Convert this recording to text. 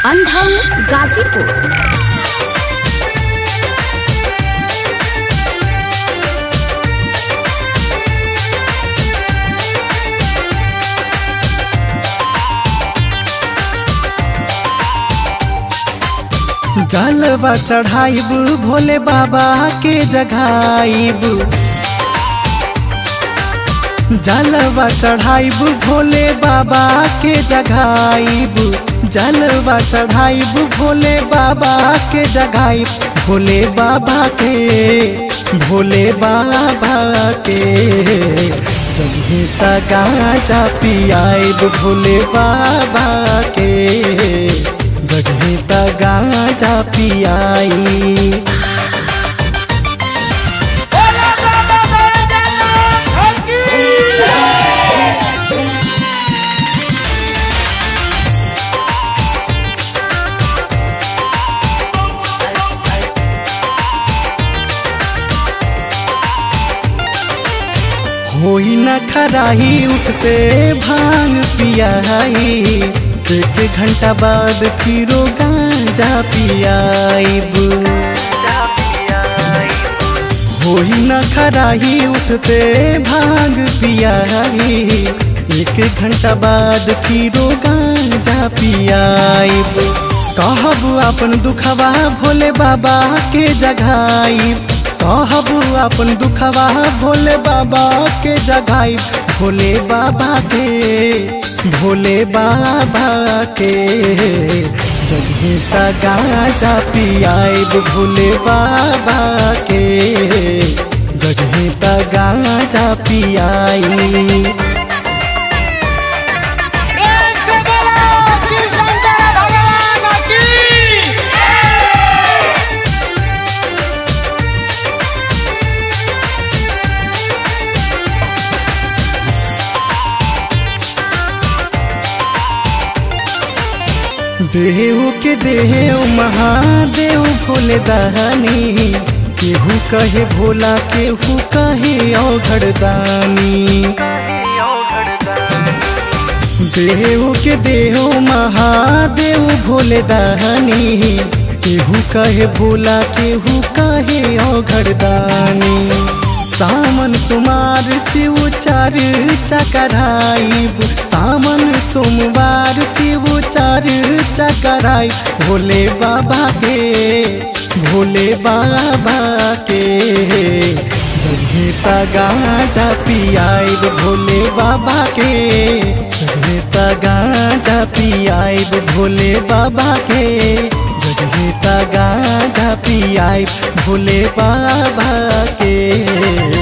अंधम गाजीपुर जलवा चढ़ाइब भोले बाबा के जगाइब जलवा चढ़ाइब भोले बाबा के जगाइब जलवा चढ़ाइब भोले बाबा के जगाइब भोले बाबा के भोले बाबा के जगहे गाजा पियाइब भोले बाबा के जगहे गाजा पियाई होई न खराही उठते भांग पियाई एक घंटा बाद फिरो गांजा पियाइब होई न खराही उठते भांग पियाई एक घंटा बाद फिरो गांजा पियाइब कहब अपन दुखवा भोले बाबा के जगाइब कहब अपन दुखवा भोले बाबा के जगाई भोले बाबा के भोले बाबा के जगहे गाजा पियाइब भोले बाबा के जगहे गाजा पियाई एक से बोलो शिव शंकर भगवान की देव के देव महादेव भोले दहनी केहू कहे भोला केहू कहे औघड़ दानी देव के देव महादेव भोले दहनी केहू कहे भोला केहू कहे औघड़ दानी सामन सुमार शिव चार चकराइब सामन सोमवार शिव चार चकराई भोले बाबा के भोले बाबा के जगहे गाजा पियाइब भोले बाबा के जगहे गाजा पियाइब भोले बाबा के जगहे गाजा पियाइब भोले बाबा के